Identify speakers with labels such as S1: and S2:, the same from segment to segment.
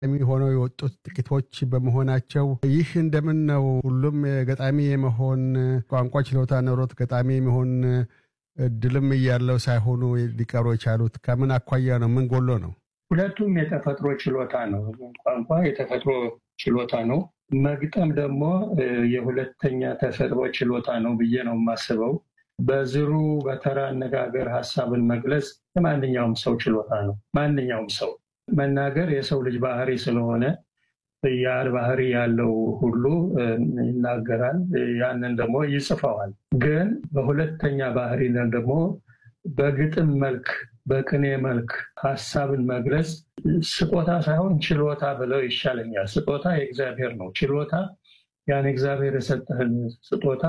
S1: ሆነው የወጡት ጥቂቶች በመሆናቸው ይህ እንደምን ነው? ሁሉም ገጣሚ የመሆን ቋንቋ ችሎታ ኖሮት ገጣሚ የመሆን እድልም እያለው ሳይሆኑ ሊቀሩ የቻሉት ከምን አኳያ ነው? ምን ጎሎ ነው?
S2: ሁለቱም የተፈጥሮ ችሎታ ነው። ቋንቋ የተፈጥሮ ችሎታ ነው። መግጠም ደግሞ የሁለተኛ ተፈጥሮ ችሎታ ነው ብዬ ነው የማስበው። በዝሩ በተራ አነጋገር ሀሳብን መግለጽ የማንኛውም ሰው ችሎታ ነው። ማንኛውም ሰው መናገር የሰው ልጅ ባህሪ ስለሆነ ያ ባህሪ ያለው ሁሉ ይናገራል። ያንን ደግሞ ይጽፈዋል። ግን በሁለተኛ ባህሪ ደግሞ በግጥም መልክ በቅኔ መልክ ሀሳብን መግለጽ ስጦታ ሳይሆን ችሎታ ብለው ይሻለኛል። ስጦታ የእግዚአብሔር ነው። ችሎታ ያን እግዚአብሔር የሰጠህን ስጦታ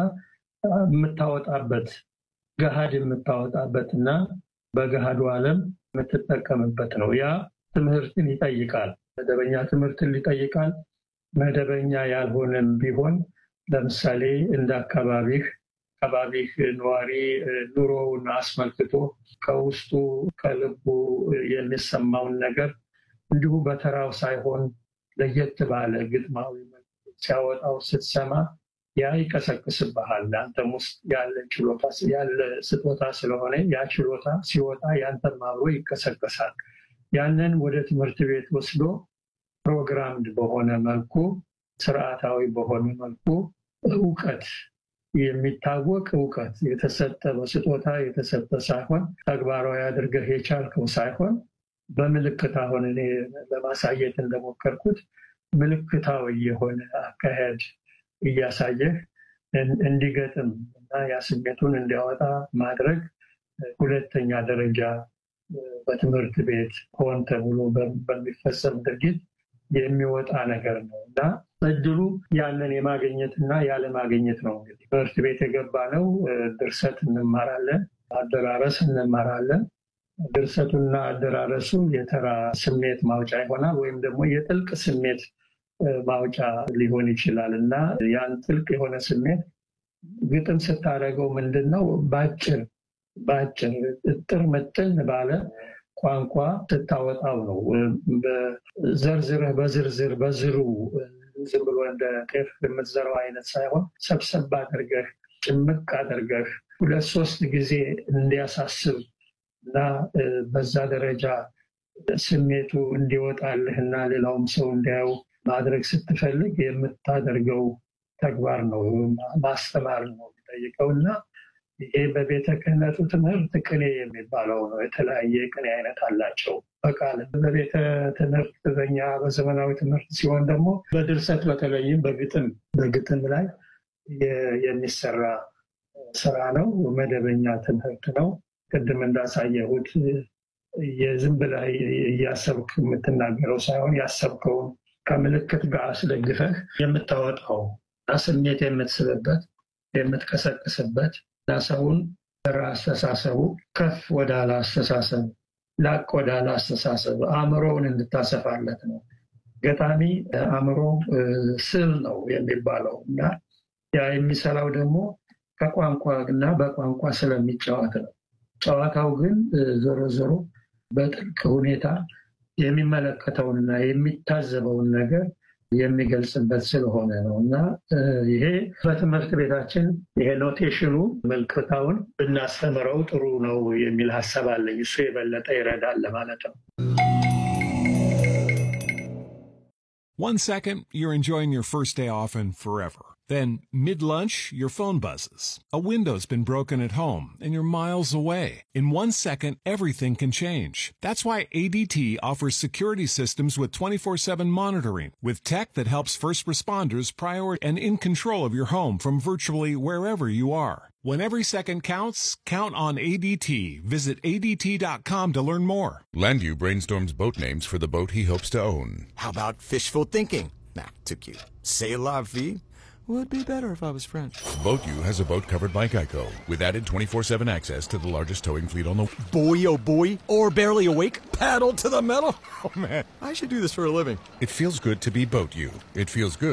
S2: የምታወጣበት ገሃድ የምታወጣበት እና በገሃዱ ዓለም የምትጠቀምበት ነው። ያ ትምህርትን ይጠይቃል። መደበኛ ትምህርትን ይጠይቃል። መደበኛ ያልሆነም ቢሆን ለምሳሌ እንደ አካባቢህ አካባቢህ ነዋሪ ኑሮውን አስመልክቶ ከውስጡ ከልቡ የሚሰማውን ነገር እንዲሁ በተራው ሳይሆን ለየት ባለ ግጥማዊ ሲያወጣው ስትሰማ ያ ይቀሰቅስብሃል። አንተም ውስጥ ያለ ችሎታ ያለ ስጦታ ስለሆነ ያ ችሎታ ሲወጣ ያንተም አብሮ ይቀሰቀሳል። ያንን ወደ ትምህርት ቤት ወስዶ ፕሮግራምድ በሆነ መልኩ ስርዓታዊ በሆነ መልኩ እውቀት የሚታወቅ እውቀት የተሰጠ በስጦታ የተሰጠ ሳይሆን ተግባራዊ አድርገህ የቻልከው ሳይሆን በምልክት አሁን እኔ ለማሳየት እንደሞከርኩት ምልክታዊ የሆነ አካሄድ እያሳየህ እንዲገጥም እና ያ ስሜቱን እንዲያወጣ ማድረግ ሁለተኛ ደረጃ በትምህርት ቤት ሆን ተብሎ በሚፈጸም ድርጊት የሚወጣ ነገር ነው እና እድሉ ያንን የማግኘት እና ያለማግኘት ነው። እንግዲህ ትምህርት ቤት የገባ ነው። ድርሰት እንማራለን፣ አደራረስ እንማራለን። ድርሰቱና አደራረሱ የተራ ስሜት ማውጫ ይሆናል ወይም ደግሞ የጥልቅ ስሜት ማውጫ ሊሆን ይችላል እና ያን ጥልቅ የሆነ ስሜት ግጥም ስታደርገው ምንድን ነው በአጭር በአጭር እጥር ምጥን ባለ ቋንቋ ስታወጣው ነው። ዘርዝረህ በዝርዝር በዝሩ ዝም ብሎ እንደ ጤፍ የምትዘራው አይነት ሳይሆን ሰብሰብ አድርገህ ጭምቅ አድርገህ ሁለት ሶስት ጊዜ እንዲያሳስብ እና በዛ ደረጃ ስሜቱ እንዲወጣልህ እና ሌላውም ሰው እንዲያየው ማድረግ ስትፈልግ የምታደርገው ተግባር ነው። ማስተማር ነው የሚጠይቀው እና ይሄ በቤተ ክህነቱ ትምህርት ቅኔ የሚባለው ነው። የተለያየ ቅኔ አይነት አላቸው። በቃል በቤተ ትምህርት በኛ በዘመናዊ ትምህርት ሲሆን ደግሞ በድርሰት በተለይም በግጥም በግጥም ላይ የሚሰራ ስራ ነው። መደበኛ ትምህርት ነው። ቅድም እንዳሳየሁት የዝም ብለህ እያሰብክ የምትናገረው ሳይሆን ያሰብከውን ከምልክት ጋር አስደግፈህ የምታወጣው ስሜት የምትስብበት የምትቀሰቅስበት እና ሰውን አስተሳሰቡ ከፍ ወዳለ አስተሳሰብ ላቅ ወዳለ አስተሳሰብ አእምሮውን እንድታሰፋለት ነው። ገጣሚ አእምሮ ስል ነው የሚባለው እና ያ የሚሰራው ደግሞ ከቋንቋ እና በቋንቋ ስለሚጫወት ነው። ጨዋታው ግን ዞሮ ዞሮ በጥልቅ ሁኔታ የሚመለከተውንና የሚታዘበውን ነገር የሚገልጽበት ስለሆነ ነው እና ይሄ በትምህርት ቤታችን ይሄ ኖቴሽኑ ምልክታውን ብናስተምረው ጥሩ ነው የሚል ሀሳብ አለኝ። እሱ የበለጠ ይረዳል ለማለት ነው።
S3: One second, you're enjoying your first day off and forever. Then, mid lunch, your phone buzzes. A window's been broken at home and you're miles away. In one second, everything can change. That's why ADT offers security systems with 24 7 monitoring, with tech that helps first responders prior and in control of your home from virtually wherever you are. When every second counts, count on ADT. Visit ADT.com to learn more.
S4: Landu brainstorms boat names for the boat he hopes to own.
S5: How about fishful thinking? Nah, too cute. C'est la vie. Would be better if I was French.
S4: Boat U has a boat covered by Geico with added 24 7 access to the largest towing fleet on the.
S5: Boy, oh boy, or barely awake, paddle to the metal. Oh man, I should do this for a living.
S4: It feels good to be Boat U. It feels good.